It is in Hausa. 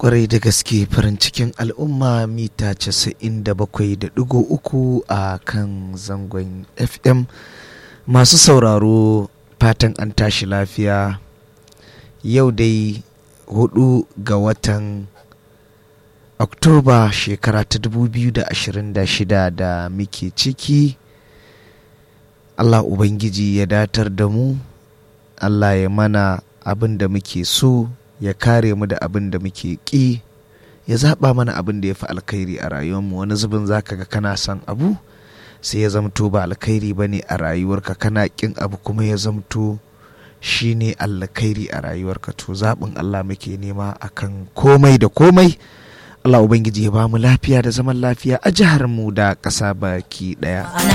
kwarai da gaske farin cikin al'umma mita 97.3 a kan zangon fm masu sauraro fatan an tashi lafiya yau dai hudu ga watan oktoba shekara ta 2026 da muke ciki allah ubangiji ya datar da mu allah ya mana abin da muke so ya kare mu da abin da muke ƙi ya zaɓa mana abin da ya fi alkhairi a rayuwarmu wani zubin zaka ga kana son abu sai ya zamto ba alkhairi ba ne a rayuwarka kana ƙin abu kuma ya zamto shi ne alkhairi a rayuwarka to zaɓin Allah muke nema akan komai da komai Allah Ubangiji ya ba mu lafiya da zaman lafiya a jihar mu da ƙasa baki ɗaya.